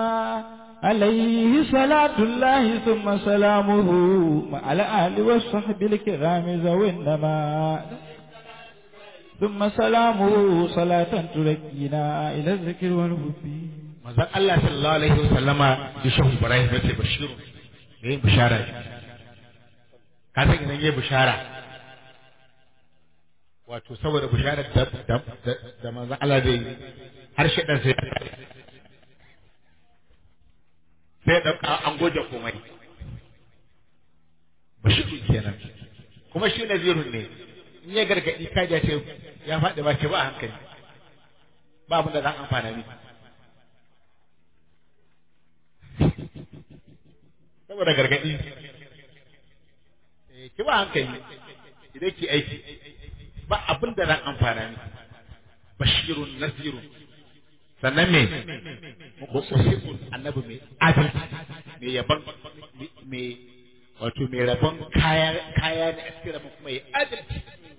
عليه صلاة الله ثم سلامه مع الآل والصحب الكرام ذوي النما ثم سلامه صلاة تركينا إلى الذكر والحب manzon Allah sallallahu alaihi wasallama ya shehu Ibrahim yace bashiru yayin bishara ka san idan yayin bishara wato saboda bisharar da da da manzon Allah zai har shi dan sai sai da an goje komai bashiru kenan kuma shi nazirun ne in ya gargadi kaja ce ya faɗi ba ce ba a hankali ba abin da zan amfana ni saboda gargadi ki ba hankali idan ki aiki ba abin da zan amfana ni bashirun nazirun sannan me muqsitun annabi mai adalci mai yaban mai wato mai rabon kaya kaya ne a cikin rabon kuma ya adalci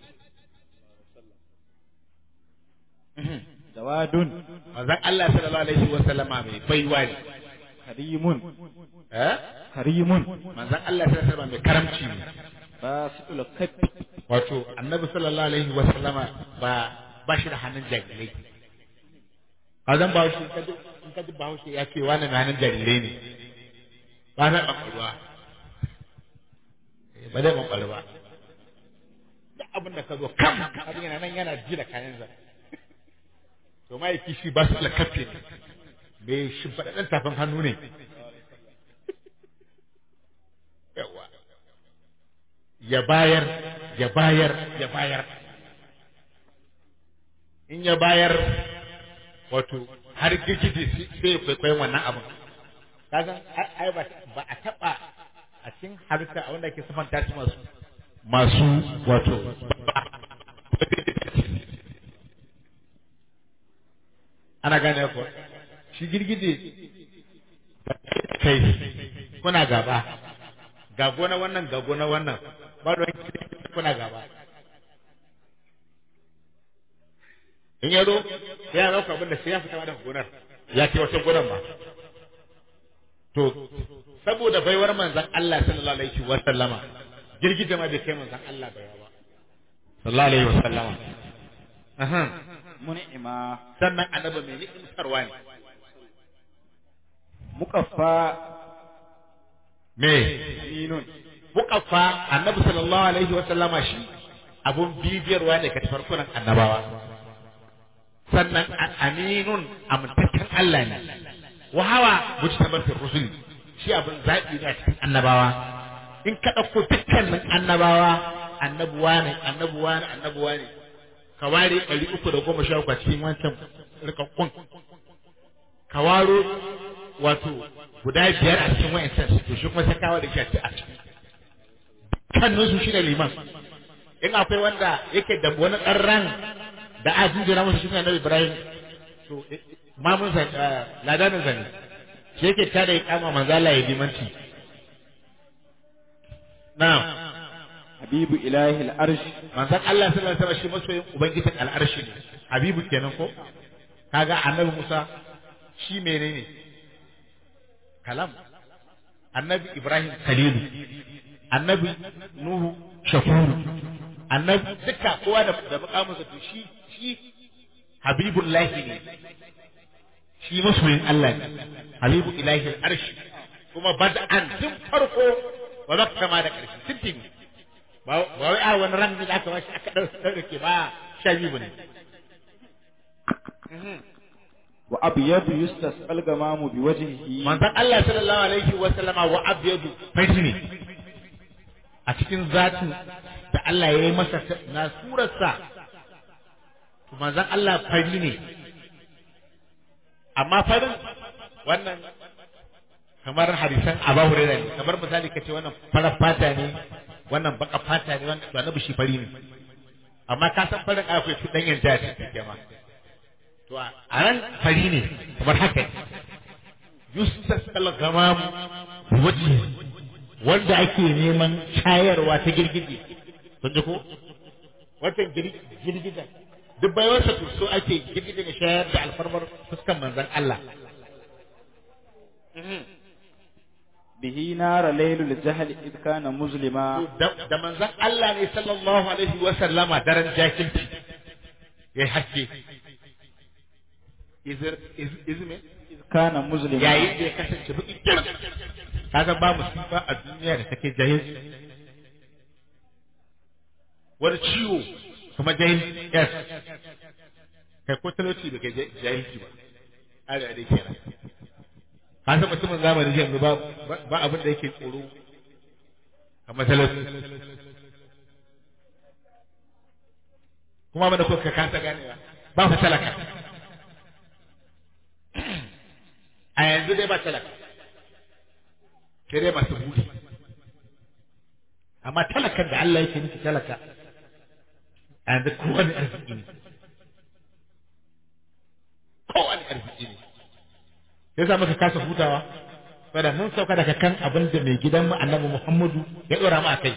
jawadun manzon Allah sallallahu alaihi wa sallama mai baiwa ne karimun eh karimun manzon Allah sallallahu alaihi wa sallama mai karamci ne basitul kaffi wato annabi sallallahu alaihi wa sallama ba ba shi da hannun jarirai a zan ba shi in ka ji bahaushe ya ce wani mai hannun jarirai ne ba na ɓanɓarwa ba zai ɓanɓar ba duk abin da ka zo kam abin yana nan yana ji da kayansa to ma'aiki shi ba su lakafe ne mai shimfaɗaɗɗen tafin hannu ne yawa ya bayar ya bayar ya bayar in ya bayar wato har gigidi sai kwaikwayon wannan abin kasan ai ba ba a taba a cikin halitta a wanda ke sifanta su masu masu wato ana gane ko shi girgije kai kuna gaba ga gona wannan ga gona wannan ba da kuna gaba in ya zo ya dauka abin da sai ya fita daga gonar ya ce wata gonar ba to saboda baiwar manzon Allah sallallahu alaihi wa sallama girgije ma bai kai manzon Allah baiwa ba sallallahu alaihi wa sallama aha mun'ima sannan annabi mai ni'imtarwa ne mukaffa me aminun mukaffa annabi sallallahu alaihi wa sallama shi abun bibiyarwa ne ka farkunan annabawa sannan aminun amintaccen Allah ne wa hawa mujtabar fi rusul shi abin zaɓi ne a cikin annabawa in ka ɗauko dukkanin annabawa annabuwa ne annabuwa ne annabuwa ne ka ware ɗari uku da goma sha uku a cikin wancan rikakkun ka waro wato guda biyar a cikin wa'ancan to shi kuma sai kawo da shi a cikin dukkanin su shi ne liman in akwai wanda yake da wani ɗan ran da a jinjina masa shine annabi Ibrahim to mamun sa ladanin sa ne shi yake tada ya kama manzo Allah ya dimanci na'am habibu ilahi al-arsh manzon Allah sallallahu alaihi wasallam shi masoyin ubangijin al'arshi ne habibu kenan ko kaga annabi Musa shi menene kalam annabi Ibrahim khalilu annabi Nuhu shakuru annabi duka kowa da da mukaminsa to shi shi habibullahi ne shi masoyin Allah ne habibu ilahi arshi kuma bad'an tun farko ba za ka kama da ƙarshe tuntun ba wai a wani ran da aka bashi aka ɗauke ba sha biyu ne wa abyadu yustasqal gamamu biwajhihi manzon Allah sallallahu alaihi wa sallama wa abyadu fari ne a cikin zatin da Allah ya yi masa ta- na surarsa to manzon Allah fari ne amma farin wannan kamar hadisan Abu Hurairah ne kamar misali kace wannan farar fata ne wannan baka fata ne wannan to annabi shi fari ne amma ka san farin akwai su dan yanta ce jama'a to a ran fari ne kamar haka yustas al-ghamam wajhi wanda ake neman shayarwa ta girgije kun ji ko wata girgijen duk bayansa to so ake girgije ne shayar da alfarmar fuskan manzon Allah bihi nara laylul jahl id kana muslima da da manzon Allah ne sallallahu alaihi wa sallama daren jakilci ya haske izir iz izme kana muslima yayin da ya kasance baki kiran kaga ba musifa a duniya da take jahil wani ciwo kuma jahil yes kai ko talauci da kai jahilci ba arewa dai kenan ka san mutumin zamani yanzu ba ba abin da yake tsoro kamar talauci kuma mana ko ka kasa ganewa ba fa talaka a yanzu dai ba talaka sai dai masu buri amma talakan da Allah yake nufi talaka a yanzu kowane arziki ne kowane arziki ne sai sa muka kasa hutawa saboda mun sauka daga kan abin da mai gidan mu annabi Muhammadu ya dora mu a kai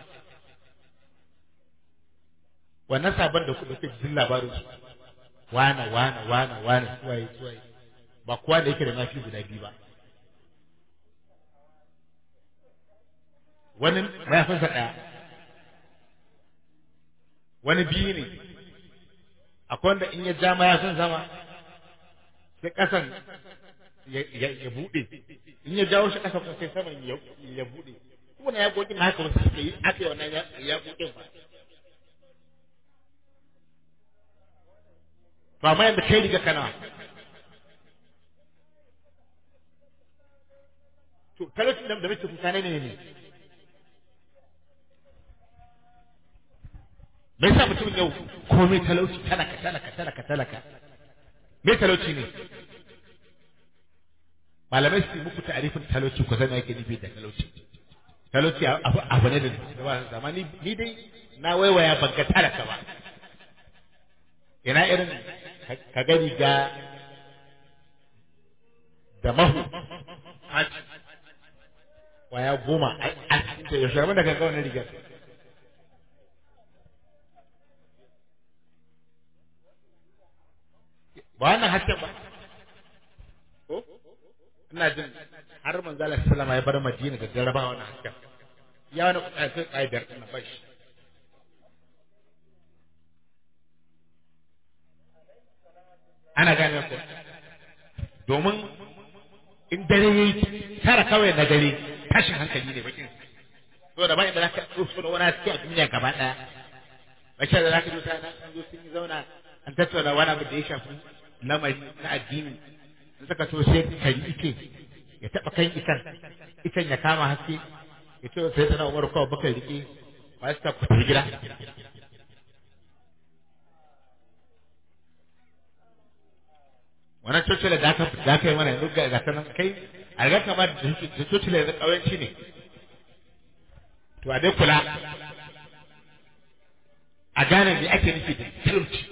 wannan sabon da kuka fi jin labarin su wana wana wana wana suwaye suwaye ba kowa da yake da mafi guda biyu ba wani mayafinsa ɗaya wani biyu ne akwai wanda in ya ja mayafin sama sai ƙasan ya buɗe in ya jawo shi ƙasa kuma sai saman ya buɗe kuma na yaƙoƙin na haka wasu suka yi aka yi wannan yaƙoƙin ba ba ma yadda kai riga kana to talaucin da muke kuka ne ne me yasa mutumin yau komai talauci talaka talaka talaka talaka me talauci ne malamai su yi muku ta'arifin talauci ku zama yake nufi da talauci talauci abu abu ne da ba zama ni ni dai na waiwaya ban ga talaka ba ina irin ka ga riga da mahu waya goma a cikin yaushe abin da ka ga wannan rigar ba wannan hasken ba ko ina jin har manzo Allah sallama ya bar Madina da jaraba wannan hasken ya wani kuɗa sai ƙa'idar na bashi ana gane ko domin in dare yayi tara kawai na dare tashin hankali ne bakin to da ba inda zaka so da wani haske a duniya gaba daya bace da zaka zo tana sun zo sun yi zauna an tattauna wani abu da ya shafi lamari na addini in suka so sai kari ike ya taba kan ikan ikan ya kama haske ya ce sai tana umar kawai baka rike ba su ta kuta gida wannan cocila da aka da aka yi mana yanzu ga gata nan kai a ga kamar da cocila yanzu ƙawanci ne to a dai kula a gane me ake nufi da talauci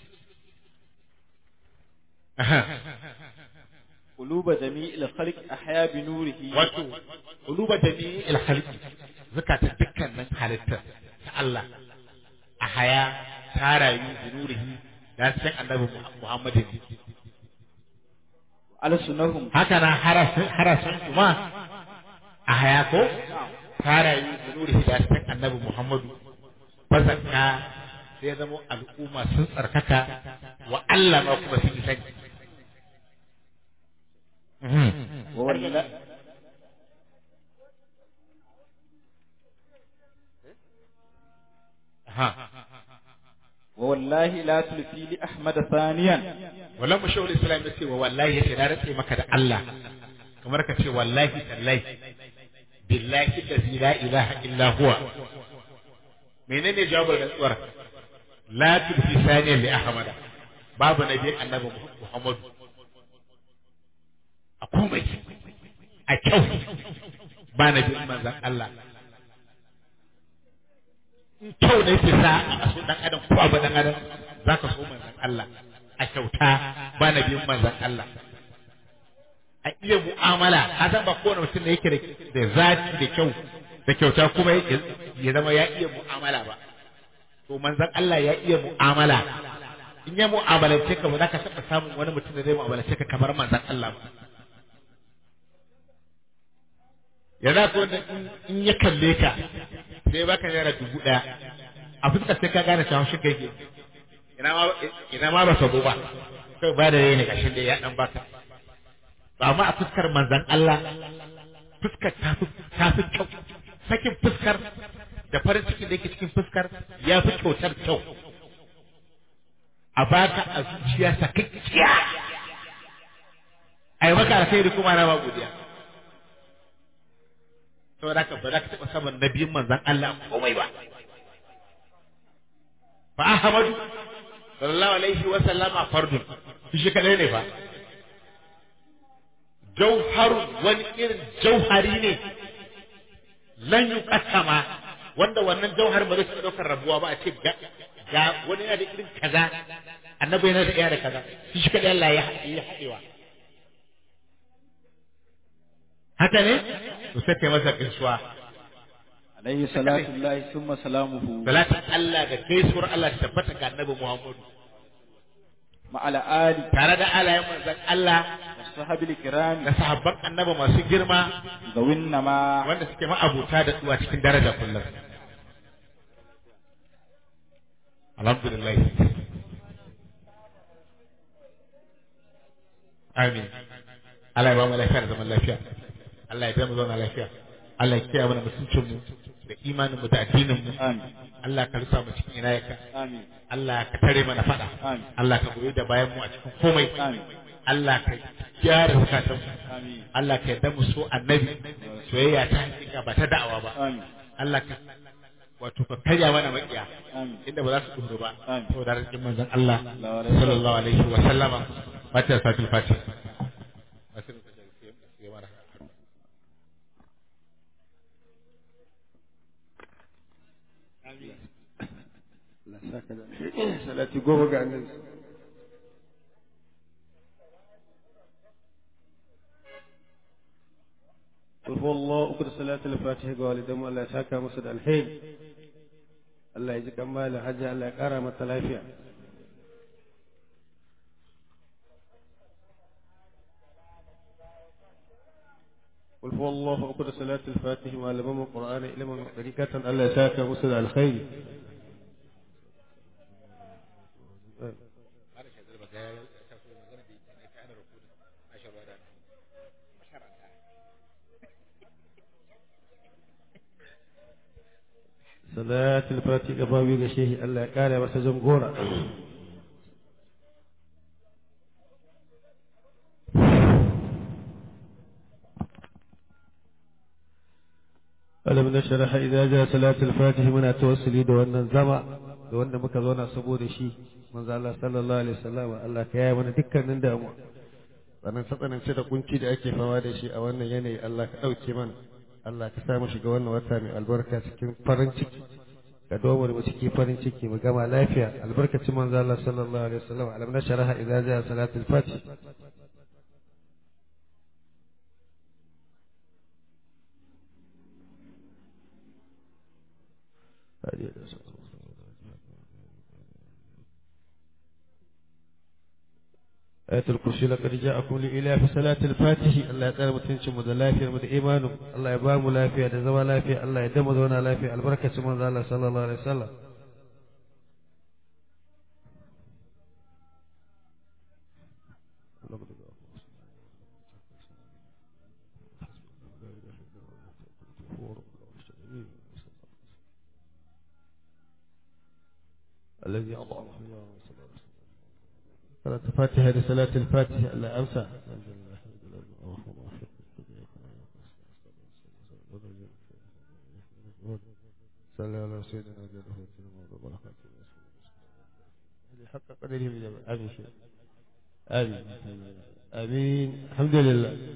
quluba jami'il khalq ahya bi nurihi wato quluba jami'il khalq zakata dukkanin halittar ta Allah a haya ta rayu bi nurihi da san annabi Muhammadin alsunahum haka na harasun harasun kuma a haya ko ta rayu bi nurihi da san annabi Muhammadu fasaka sai zama al'umma sun tsarkaka wa Allah ma kuma sun yi sani walla ووالله لا تلفي لأحمد ثانيا wallan mu shawul islam ya ce wa wallahi ya ce na rantse maka da Allah kamar ka ce wallahi tallahi billahi allazi la ilaha illa huwa menene jawabin rantsuwar la tudfi saniyan li ahmada babu nabi annabi muhammadu a komai a kyau ba nabi manzon Allah in kyau ne ke sa a so dan adam ko abu dan adam zaka so manzon Allah a kyauta ba na biyun manzan Allah a iya mu'amala a san ba kowane mutum da yake da zati da kyau da kyauta kuma ya zama ya iya mu'amala ba to manzan Allah ya iya mu'amala in ya mu'amalance ka ba za ka taɓa samun wani mutum da zai mu'amalance ka kamar manzan Allah ba ya za ko in ya kalle ka sai baka naira dubu ɗaya a fuskar sai ka gane cewa shi kai ke ina ma ba sabo ba kai ba da rai ne gashin da ya dan baka ba amma a fuskar manzan Allah fuskar ta fi ta fi kyau sakin fuskar da farin cikin da yake cikin fuskar ya fi kyautar kyau a baka a zuciya sakakkiya a yi maka alkhairi kuma na ba godiya saboda haka ba za ka taɓa saman nabiyin manzan Allah komai ba fa Ahmadu sallallahu alaihi wa sallama fardun shi kadai ne fa jauharu wani irin jauhari ne lan yuqassama wanda wannan jauhar ba zai taɓa ɗaukar rabuwa ba a ce ga ga wani yana da irin kaza annabi yana da iya da kaza shi kadai Allah ya ya haɗewa haka ne to sai kai masa gaisuwa عليه صلاة الله ثم سلامه salatin Allah da gaisuwar Allah ta tabbata ga annabi Muhammadu مع الآل tare da alayen manzon Allah والصحاب الكرام da sahabban annabi masu girma ذوي النما wanda suke ma'abuta da tsuwa cikin daraja kullum alhamdulillah amin Allah ya ba mu lafiya da zaman lafiya Allah ya mu zauna lafiya Allah ya kiyaye mana mutuncin mu da imanin mu da addinin mu آمين Allah ka rusa mu cikin inayaka آمين Allah ka tare mana fada Amin. Allah ka goyi da bayan mu a cikin komai Amin. Allah ka gyara zakatan mu آمين Allah ka yarda mu so annabi soyayya ta hakika ba ta da'awa ba آمين Allah ka wato ka karya mana makiya آمين inda ba za su duru ba Amin. saboda rikin manzon Allah Sallallahu alaihi sallallahu alaihi wa sallama fatiha satil fatiha Allah saka da salati goma ga annabi قل هو الله أكد صلاة الفاتحة والدم الله ساكا مسد الحين الله يجزيك أمال حاجة الله كرامة العافية قل هو الله أكد صلاة الفاتحة والدم القرآن إلى من طريقة الله ساكا مسد الخير صلاة الفاتحة قبابي غشيه الله قال وسجن غورا ألم نشرح إذا جاء صلاة الفاتحة من توصلي دو أن الزمع دو أن مكذونا سبود شي من ذا الله صلى الله عليه وسلم الله كيا من دكا نندم sannan satsanance da kunci da ake fama da shi a wannan yanayi Allah ka ɗauke mana Allah ka sa mu shiga wannan wata mai albarka cikin farin ciki ka domo da mu cikin farin ciki mu gama lafiya albarkacin manzo Allah sallallahu alaihi wasallam alam nasharaha idza jaa salatul fatih ayatul kursi laqad ja'akum li ilafi salatil fatih Allah ya tsare mutuncin mu da lafiyar mu da imanin mu. Allah ya ba mu lafiya da zama lafiya Allah ya dama zauna lafiya albarkacin manzo Allah sallallahu alaihi wasallam الذي أضعف قرأت فاتحة لصلاة الفاتحة ألا أمسى صلى على سيدنا وجل حق قدره من آمين آمين آمين الحمد لله